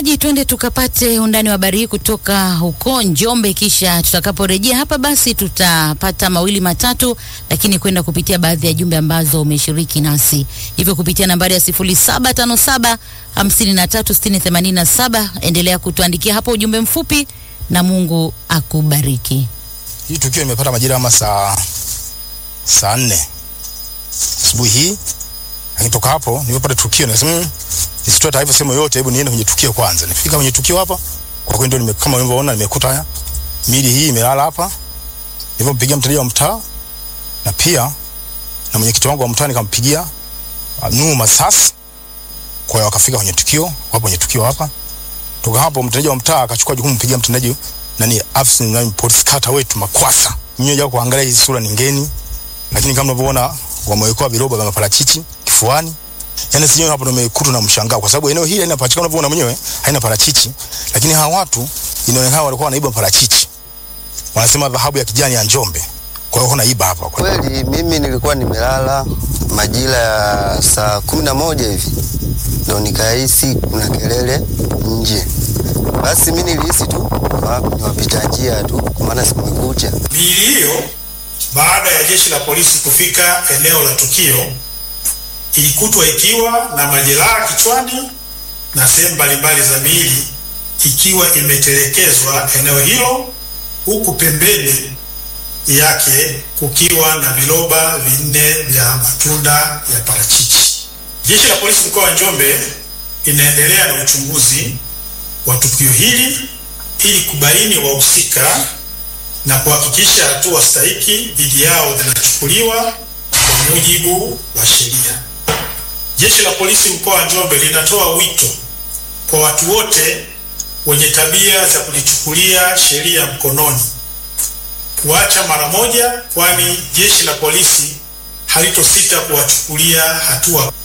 ji twende tukapate undani wa habari hii kutoka huko Njombe, kisha tutakaporejea hapa basi tutapata mawili matatu, lakini kwenda kupitia baadhi ya jumbe ambazo umeshiriki nasi, hivyo kupitia nambari ya 0757 536087 endelea kutuandikia hapo ujumbe mfupi, na Mungu akubariki. Hii tukio nimepata majira kama saa saa nne asubuhi hii, lakini toka hapo nimepata tukio nikasema "Mm, nisitoe taarifa sehemu yoyote, hebu niende kwenye tukio kwanza. Nifika kwenye tukio hapa, kwa kweli ndio nime, kama unavyoona nimekuta haya mili hii imelala hapa. Nilipompigia mteja wa mtaa na pia na mwenyekiti wangu wa mtaa nikampigia uh, Nuhu Masasi, kwa hiyo wakafika kwenye tukio, wapo kwenye tukio hapa. Toka hapo mtendaji wa mtaa akachukua jukumu kumpigia mtendaji nani afisa nani polisi kata wetu Makwasa. Nyinyi japo kuangalia hizi sura ni ngeni, lakini kama unavyoona wamewekewa viroba vya maparachichi kifuani. Yaani sijui hapo ndo nimekutwa na mshangao kwa sababu eneo hili haina parachichi kama unavyoona mwenyewe haina parachichi, lakini hawa watu inaonekana walikuwa wanaiba parachichi. Wanasema dhahabu ya kijani ya Njombe. Kwa hiyo wanaiba hapa. Kwa hiyo Kweli mimi nilikuwa nimelala majira ya saa kumi na moja hivi ndo nikahisi kuna kelele nje. Basi mi nilihisi tu wa- ni wapita njia tu, kwa maana sikumekucha. Miili hiyo baada ya jeshi la polisi kufika eneo la tukio ilikutwa ikiwa na majeraha kichwani na sehemu mbalimbali za miili ikiwa imetelekezwa eneo hilo, huku pembeni yake kukiwa na viroba vinne vya matunda ya parachichi. Jeshi la polisi mkoa wa Njombe inaendelea na uchunguzi wa tukio hili ili kubaini wahusika na kuhakikisha hatua stahiki dhidi yao zinachukuliwa kwa mujibu wa sheria. Jeshi la polisi mkoa wa Njombe linatoa wito kwa watu wote wenye tabia za kujichukulia sheria mkononi kuacha mara moja, kwani jeshi la polisi halitosita kuwachukulia hatua